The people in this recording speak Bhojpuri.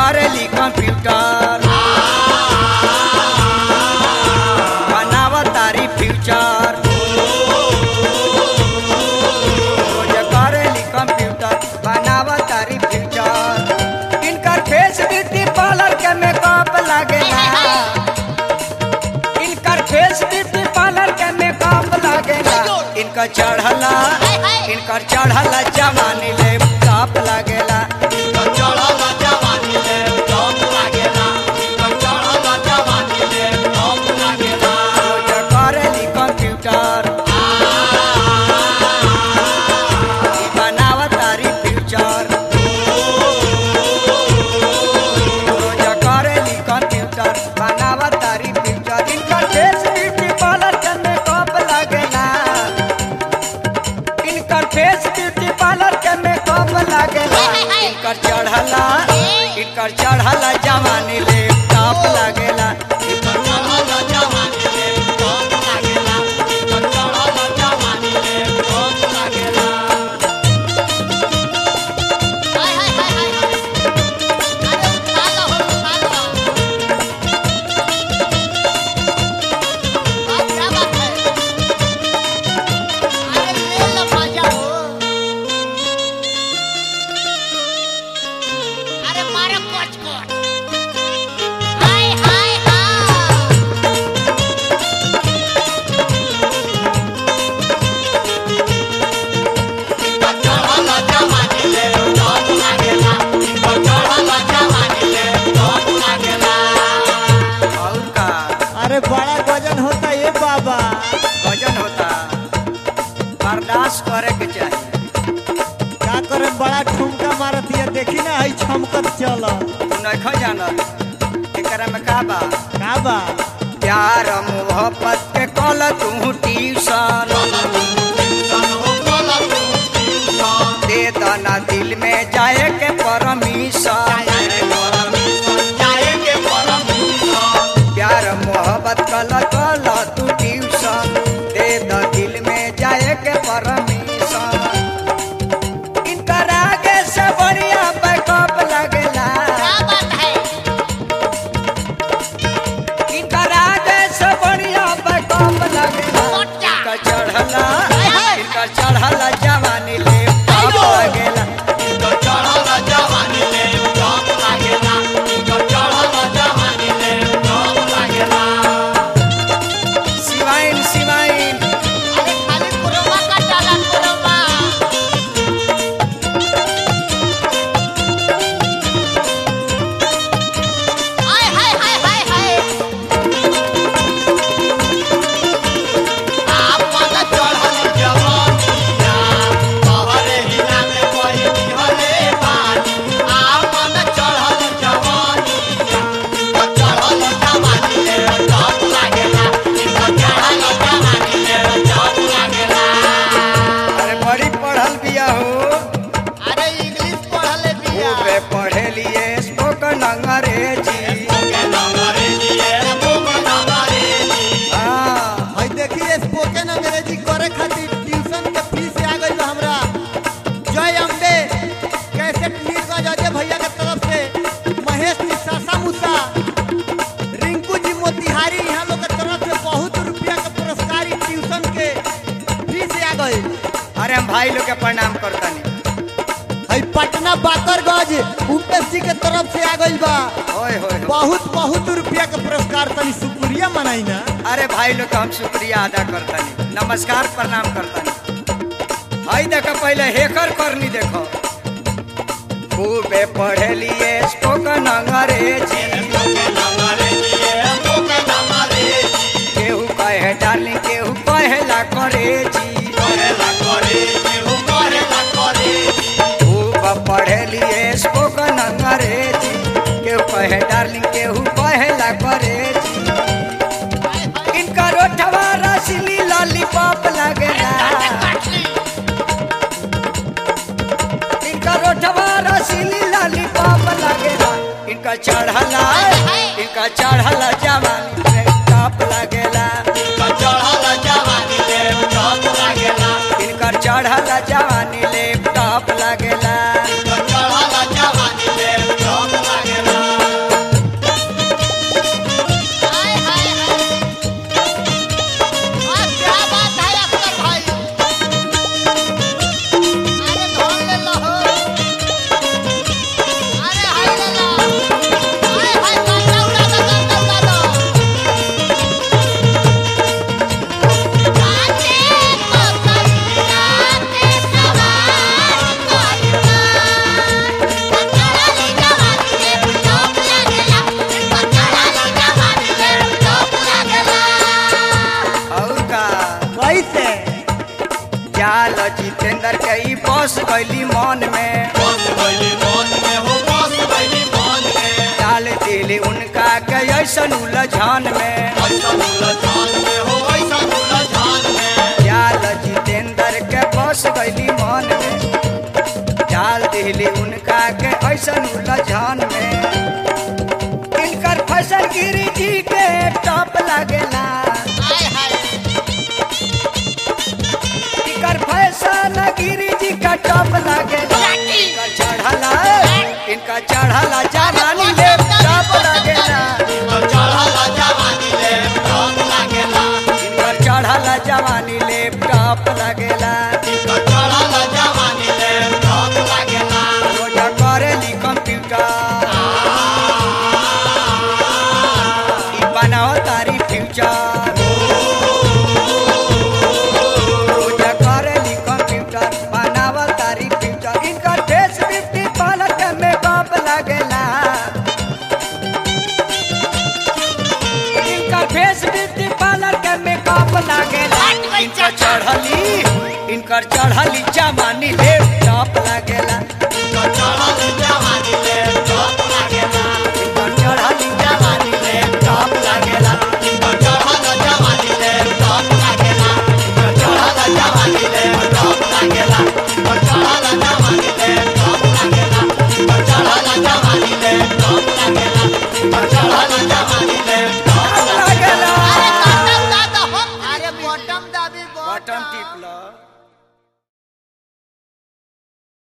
करेली कंप्यूटर बनाव तारी फ्यूचर रोज करेली कंप्यूटर बनाव तारी फ्यूचर इनकर फेस ब्यूटी पार्लर के मेकअप लागेला इनकर फेस ब्यूटी पार्लर के मेकअप लागेला इनकर चढ़ला इनकर चढ़ला जवानी ले टॉप लागेला रोज करेली कंप्यूटर ई बनाव तारी फ्यूचर रोज करेली कंप्यूटर बनाव तारी फ्यूचर इनकर फेस ब्यूटी पार्लर के मेकअप लागेला इनकर फेस ब्यूटी पार्लर के मेकअप लागेला इनकर चढ़ला इनकर चढ़ला जवानी ले टॉप लागेला हाय हाय हाय हाय हाय अरे उठा लो उठा लो बात क्या बात है अरे ले लो मजा हो अरे मारो कोच कोच हाय हाय हाय और का अरे बड़ा गजन होता ये बाबा वजन होता बर्दाश्त करे के चाहिए का करे बड़ा ठुमका मारत ये देखी ना हई छमकत चल तू नहीं जानल एकरा में का बा का बा प्यार मोहब्बत के कल तू ट्यूशन दे दना दिल में जाए के परमिशन प्यार मोहब्बत कल कल तू ट्यूशन दे द दिल में जाए के परमिशन इनकर आगे से बढ़िया बैकअप लगेला क्या बात है इनकर आगे से बढ़िया बैकअप लगेला मोटा। इनकर चढ़ला हाय, हाय। इनकर चढ़ला जवानी ले टॉप आइयो। लगेला सिवाइन सिवाइन अरे खाली कुरबा का डाला कुरबा हाय हाय हाय हाय हाय आप वाला चढ़ल आप वाला चढ़ल जवानी चढ़ल जवानी ले टॉप लागेला चढ़ल जवानी ले टॉप लागेला अरे बड़ी पढ़ल बिया हो अरे इंग्लिश पढ़ले बिया खूबे पढ़े लिए स्पोकन अंग्रेजी हाँ हई देखी स्पोकन अंग्रेजी करे खातिर ट्यूशन के फीस आ गई हमरा जय अम्बे कैसेट नीरगंज अजय भैया के तरफ से महेश निशासा मुसा रिंकू जी मोतिहारी यहाँ लोग के तरफ से बहुत रुपया के पुरस्कार ई ट्यूशन के फीस आ गई अरे हम भाई लोग के प्रणाम करतानी हई पटना बाकरगंज उपेश जी के तरफ से आ गई बा होय होय होय। बहुत बहुत रुपया के पुरस्कार तनी शुक्रिया मनाई ना अरे भाई लोग का हम शुक्रिया अदा करतानी नमस्कार प्रणाम करतानी हाई देखो पहले हेकर करनी देखो खूबे पढ़े लिए स्पोकन अंग्रेजी केहू कहे डार्लिंग केहू कहेला करेजी खूब पढ़े लिए स्पोकन अंग्रेजी केहू कहे डार्लिंग केहू कहेला करेजी इनका रोठवा रसली लॉलीपॉप लगेला इनका रोठवा रसली लॉलीपॉप लगेला इनका चढ़ला इनका चढ़ला जवानी में टॉप लगेला इनकर चढ़ला जवानी ले टॉप लगेला चढ़ल जवानी ले टॉप लागेला गईली मन में डाल दिली उनका के ऐसन उलझन में जाल जितेंद्र के बस गईली मन में डाल दिली उनका के ऐसन उलझन में इनकर फसल गिरी जी के टॉप लागेला हाय हाय इनकर फसल गिरी जी का टॉप लागेला इनकर चढ़ला इनका चढ़ला जवानी ले टॉप लागेला इनकर चढ़ला जवानी ले टॉप लागेला रोजा करेली कंप्यूटर ई बनाओ तारी फ्यूचर रोजा करेली कंप्यूटर बनाओ तारी फ्यूचर इनकर फेस फिफ्टी पालक में बाप लागेला इनकर फेस फिफ्टी पालक में बाप लागेला इनकर चढ़ली इनकर चढ़ली जमानी ले टॉप लागेला इनकर चढ़ली जवानी ले टॉप लागेला लागेला अरे बटम दादा हो अरे बटम दाबी बटन टिप लो